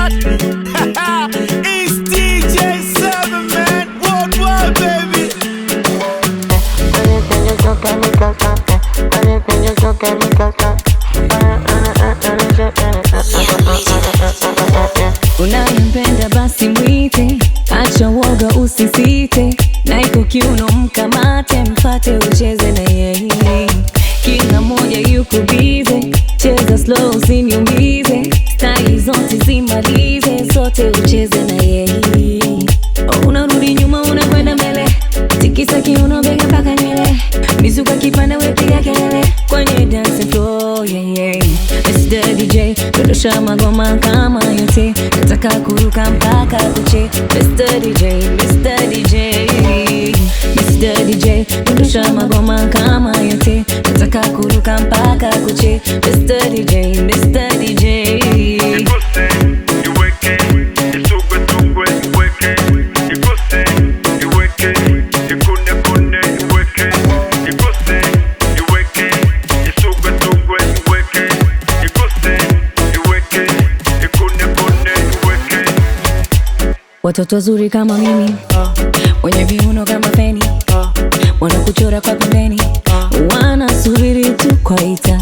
what? it's DJ Seven Man Worldwide, baby. Unayempenda basi mwite, acha woga usisite, na iko kiuno mkamate, mfate ucheze na yeye. Kila moja yuko bize, cheza slow usiniumize, style zote zimalize, sote ucheze na yeye. Unarudi nyuma unakwenda mbele, tikisa kiuno bega mpaka nywele, mizuka kipanda wepiga kelele kwenye dance floor, yeah, yeah. Mr. DJ dondosha magoma kama yote, nataka kuruka mpaka kuche. Mr. DJ, Mr. DJ, Mr. DJ dondosha magoma kama yote, nataka kuruka mpaka kuche. Mr. DJ, Mr. DJ. Ikose, iweke, isugwe sugwe, iweke. Ikose, iweke, ikune kune, iweke. Ikose, iweke, isugwe sugwe, iweke. Ikose, iweke, ikune kune, iweke. Watoto wazuri kama mimi wenye viuno kama feni wanakuchora kwa pembeni wanasubiri tu kwaita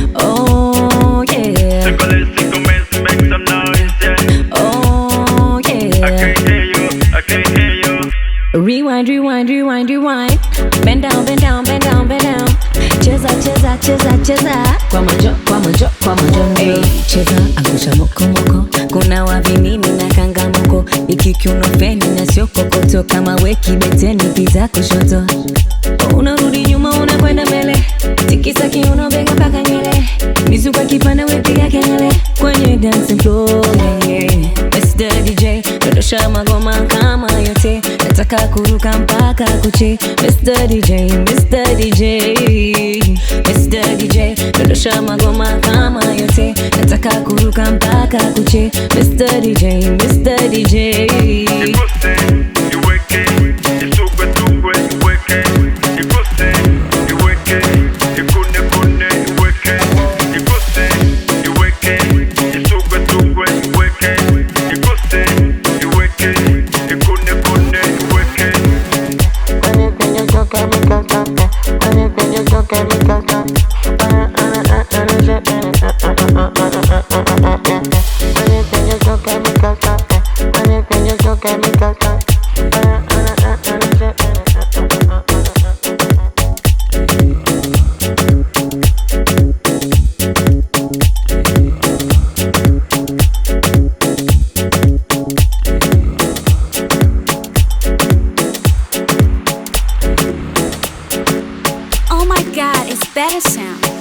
oh, yeah. Sikole, sikomesi, make some noise, yeah. oh, I yeah. can't hear you, I can't hear you. Rewind, rewind, rewind, rewind. Bend down, bend down, bend down, bend down. Cheza, cheza, cheza, cheza. Kwa majo, kwa majo, kwa majo ndio. Cheza, angusha moko moko. Kuna wavinini na kangamoko. Ikikiuno feni na sio kokoto. Kama weki beteni pita kushoto. Unarudi nyuma unakwenda mbele. Tikisa kiuno bega mpaka nywele. Mizuka kipanda wepiga kelele. Kwenye dancing floor, yeah, yeah. Mr. DJ, dondosha magoma kama yote, nataka kuruka mpaka kuche. Mr. DJ, Mr. DJ, Mr. DJ, dondosha magoma kama yote, nataka kuruka mpaka kuche. Mr. DJ, Mr. DJ. Ikose, iweke, isugwe sugwe, iweke. Ikose, iweke, ikune kune, iweke. Ikose, iweke, isugwe sugwe, iweke. Ikose, iweke, ikune kune, iweke. Oh my god, it's better sound.